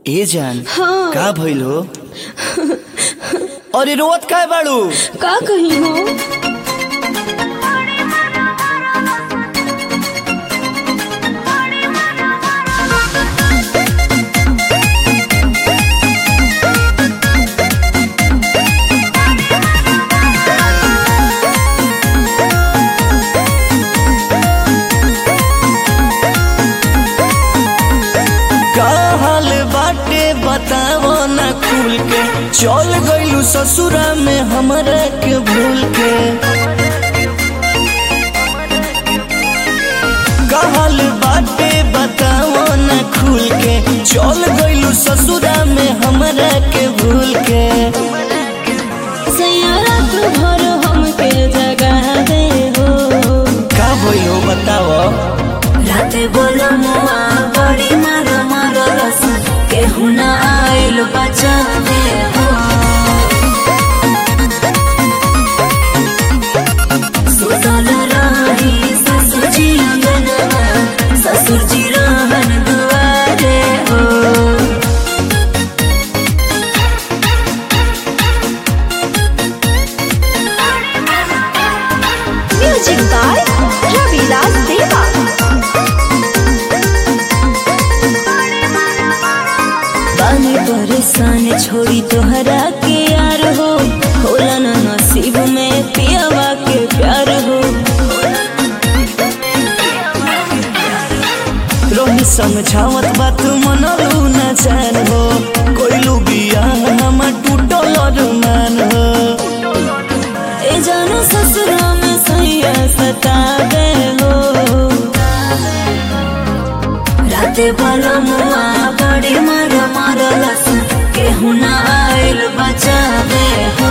ए जान हाँ। का भइल हो अरे रोवत काय बाड़ू का कही हो का हाल बाटे बतावो ना खुल के चल गइलू ससुरा में हमरा के भूल के का हाल बाटे बतावो ना खुल के चल गइलू ससुरा में हमरा के भूल के सैयारा तू भर हमके जगा दे हो का भइल हो बतावो राते बोलो मुआ बड़ी मार मार रस केहू ना आइल बचा दे हो सुतल रही ससुर जी अंगनवा ससुर जी रहन दुआरे हो म्यूजिक बाय रविलास देवा बानी परेशान छोड़ी तोहरा के यार हो होला ना नसीब में पियावा के प्यार हो रोही समझावत बात मनलू न जान हो कोइलू बिया हम टूटल अरमान हो ए जानो ससुरा में सैया सतावे हो राते बोलो मुआ बड़ी मार मार लस केहू ना आइल बचावे हो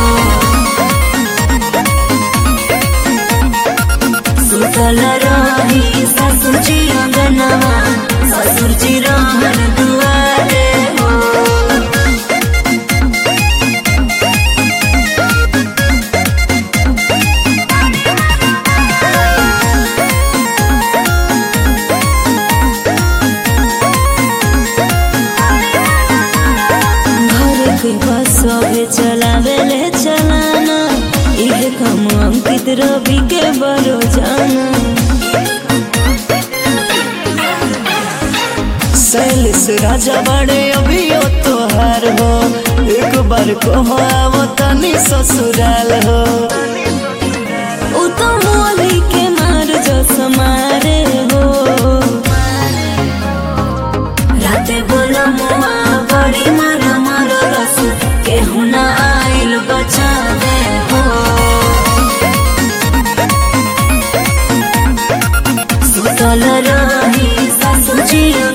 सुतल रही ससुर जी अंगनवा ससुर जी रहन दुआरे हो घर के बस अबे चलावे ले चलाना इहे काम अंकित रवि के बरो जाना सैलिस राजा बड़े अभियो तोहार हो एक बार कहो आवो तनी ससुराल हो उ तो मोली के मार जो समारे हो राते बोला मुआ बड़ी मार मार रस केहू ना आइल बचावे हो सुतल रही ससुर जी